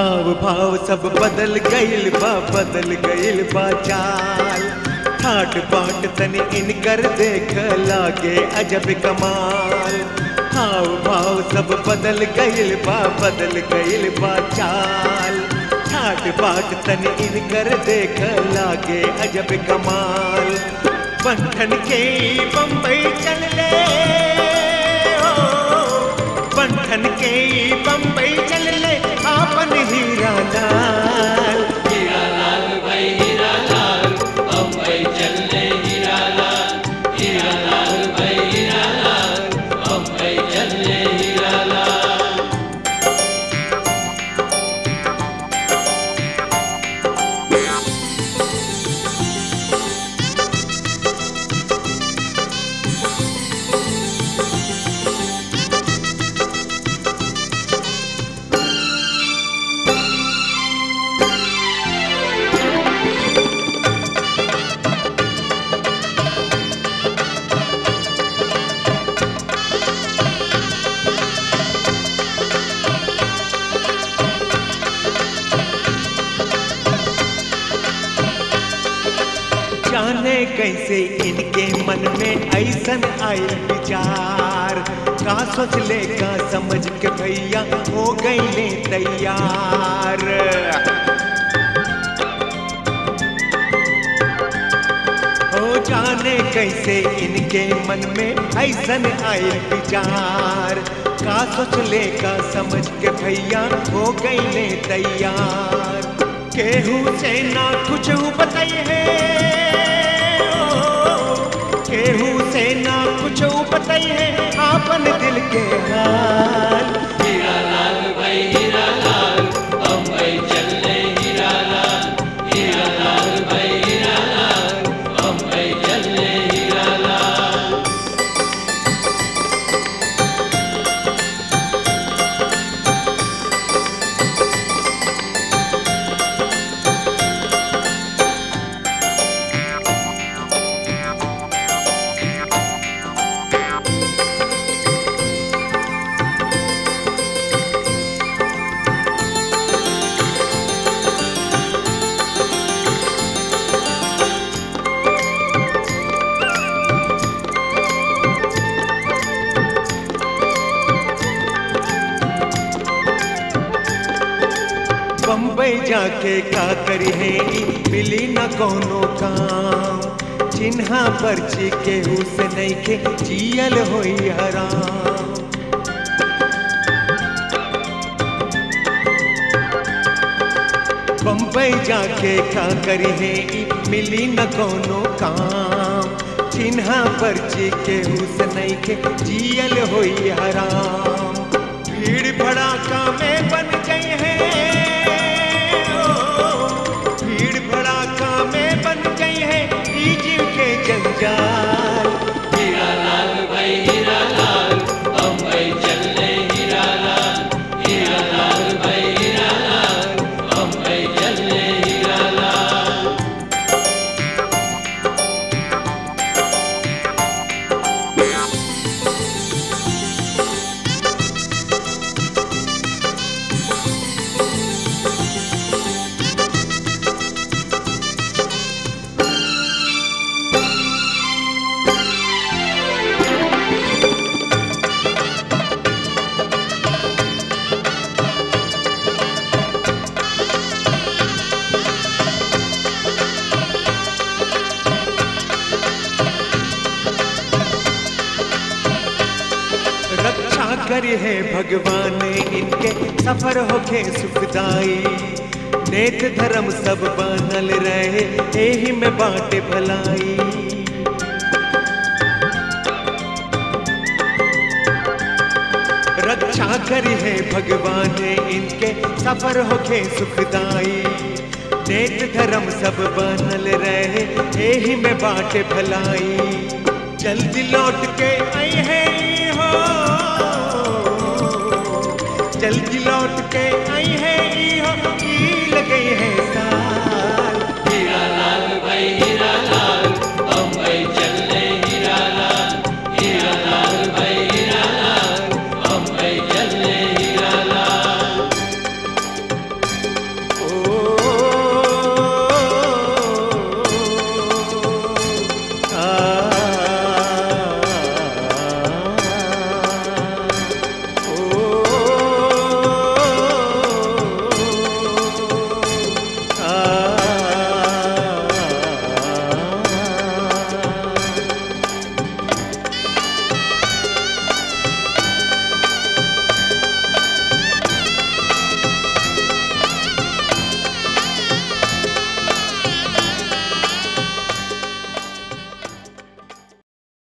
हाव भाव सब बदल गइल बा बदल गइल बा चाल ठाट बाट तनी इनकर देख लागे अजब कमाल हाव भाव सब बदल गइल बा बदल गइल बा चाल ठाट बाट तनी इनकर देख लागे अजब कमाल बंठन के बम्बई चल ले हो बंठन के बम्बई चल ले आपन हीरा लाल हीरा लाल भाई हीरा लाल बम्बई चलने हीरा लाल हीरा लाल भाई हीरा लाल बम्बई चलने हीरा लाल जाने कैसे इनके मन में ऐसन आयल विचार का सोच ले का समझ के भैया हो गई ले तैयार हो जाने कैसे इनके मन में ऐसन आयल विचार का सोच ले का समझ के भैया हो गई ले तैयार केहू से ना कुछ बताइए है केहू से ना कुछ बताइए है आपन दिल के हाल हीरा लाल भाई हीरा लाल बम्बई चलने हीरा लाल हीरा लाल भाई हीरा लाल बम्बई चलने हीरा लाल बम्बई जाके का करी है ई मिली न कोनो काम चिन्हा पर्ची केहू से नहीं के जियल होई हराम बम्बई जाके का करी है ई मिली न कोनो काम चिन्हा पर्ची केहू से नहीं के जियल होई हराम भीड़ भड़ाका में बन गई है ओ, भीड़ भड़ाका में बन गई है ई जीव के जंजाल हीरा लाल भाई हीरा लाल बम्बई चलने हीरा लाल हीरा लाल भाई हीरा लाल बम्बई चलने हीरा लाल रक्षा करे है भगवान इनके सफर होके सुखदाई नेत धर्म सब बनल रहे एही में बाटे भलाई रक्षा करी है भगवान इनके सफर होके सुखदाई नेत धर्म सब बनल रहे एही में बाटे भलाई जल्दी लौट के आई है हो जल्दी लौट के